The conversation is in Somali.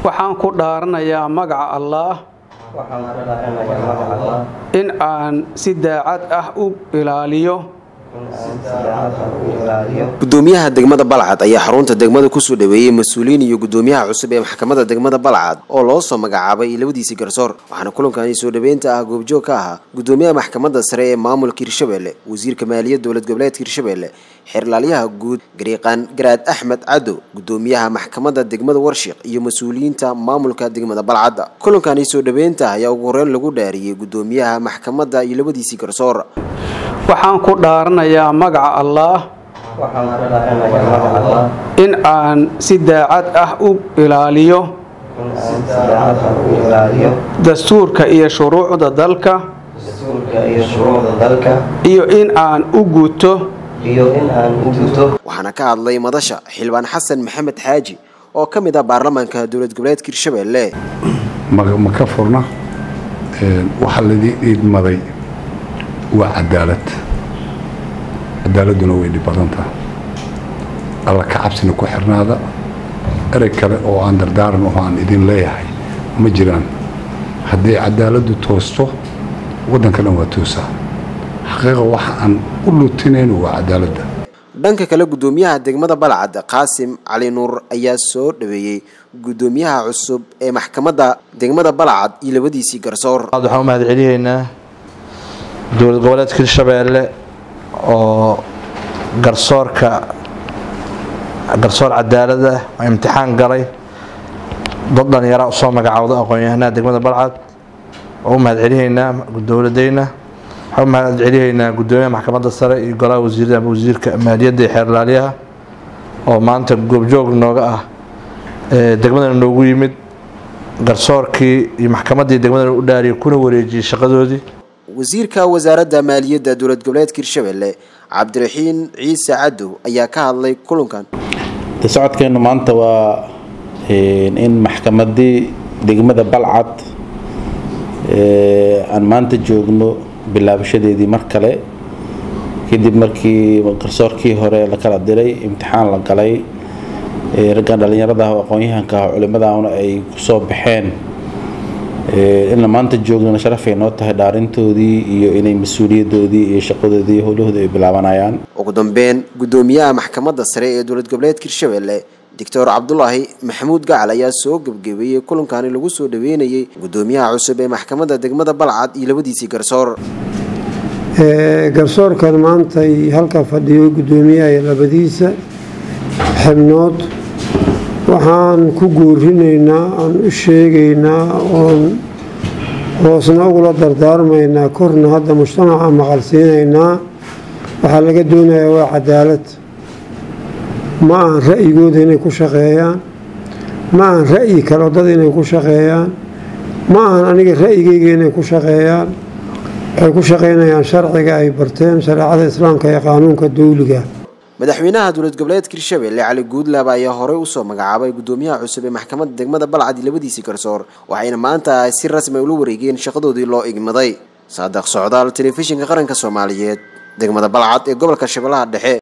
waxaan ku dhaaranayaa magaca allaah in aan si daacad ah u ilaaliyo gudoomiyaha degmada balcad ayaa xarunta degmada kusoo dhaweeyey mas-uuliyiin iyo gudoomiyaha cusub ee maxkamadda degmada balcad oo loo soo magacaabay labadiisii garsoor waxaana kulankani soo dhaweynta ah goobjoog ka ahaa gudoomiyaha maxkamadda sare ee maamulka hirshabelle wasiirka maaliyadda dowlad goboleedka hirshabelle xeerlaalyaha guud gariiqaan garaad axmed cadow gudoomiyaha maxkamadda degmada warshiq iyo mas-uuliyiinta maamulka degmada balcadda kulankani soo dhaweynta ayaa ugu horeyn lagu dhaariyey gudoomiyaha maxkamadda iyo labadiisii garsoor waxaan ku dhaaranayaa magaca allaah in aan si daacad ah u ilaaliyo dastuurka iyo shuruucda dalka iyo in aan u guto waxaana ka hadlay madasha xildhibaan xasan maxamed xaaji oo ka mid ah baarlamaanka dowlad goboleedka hirshabelle ma ka furna waxaa laidin idmaday waa cadaalad cadaaladduna way dhib badan taha alla ka cabsina ku xirnaada erey kale oo aan dardaaran oo aan idin leeyahay ma jiraan haddii cadaaladdu toosto waddanka dhan waa toosaa xaqiiqa waxa aan u lutinayno waa cadaaladda dhanka kale gudoomiyaha degmada balcad qaasim cali nuur ayaa soo dhaweeyey gudoomiyaha cusub ee maxkamadda degmada balcad iyo labadiisii garsoor waxaan u mahad celiyeynaa dowlad goboleedka hirshabeelle oo garsoorka garsoor cadaalad ah oo imtixaan galay dad dhallinyaraa usoo magacowda aqoon-yahanaha degmada balcad oo u mahad celiyeynaa dowladeyna waxaan u mahad celiyeynaa gudoomiyaha maxkamadda sare iyo golaha wasiirada ama wasiirka maaliyadda iyo xeerlaaliyaha oo maanta goobjoog nooga ah degmadana noogu yimid garsoorkii iyo maxkamaddii degmadana u dhaariyay kuna wareejiyey shaqadoodii wasiirka wasaaradda maaliyadda dowlad goboleedka hirshabelle cabdiraxiin ciise cadow ayaa ka hadlay kulankan socodkeennu maanta waa in maxkamaddii degmada balcad aan maanta joogno bilaabashadeedii mar kale kadib markii garsoorkii hore la kala diray imtixaan la galay raggan dhallinyarada ah oo aqoon-yahanka ah culimadaana ay kusoo baxeen inla maanta joognana sharafay noo tahay dhaarintoodii iyo inay mas-uuliyadoodii iyo shaqadoodii iyo howlahooda ay bilaabanayaan ugu dambeyn gudoomiyaha maxkamadda sare ee dowlad goboleedka hirshabelle doctor cabdulaahi maxamuud gacal ayaa soo gebgebeeyey kulankani lagu soo dhaweynayey gudoomiyaha cusub ee maxkamadda degmada balcad iyo labadiisii garsoor garsoorkan maantay halka fadhiyo gudoomiyaha iyo labadiisa xibnood waxaan ku guurinaynaa aan u sheegaynaa oon hoosna ugula dardaarmaynaa korna hadda mujtamaca maqalsiinaynaa waxaa laga doonayaa waa cadaalad ma ahan ra'yigooda inay ku shaqeeyaan ma ahan ra'yi kale dad inay ku shaqeeyaan ma ahan aniga ra'yigayga inay ku shaqeeyaan waxay ku shaqaynayaan sharciga ay barteen shareecada islaamka iyo qaanuunka dawliga madaxweynaha dowlad goboleedka hirshabelle cali guudlaab ayaa horey usoo magacaabay gudoomiyaha cusub ee maxkamadda degmada balcad iyo labadiisii garsoor waxayna maanta si rasmi ula wareegeen shaqadoodii loo igmaday saadaq socdaal telefishinka qaranka soomaaliyeed degmada balcad ee gobolka shabeellaha dhexe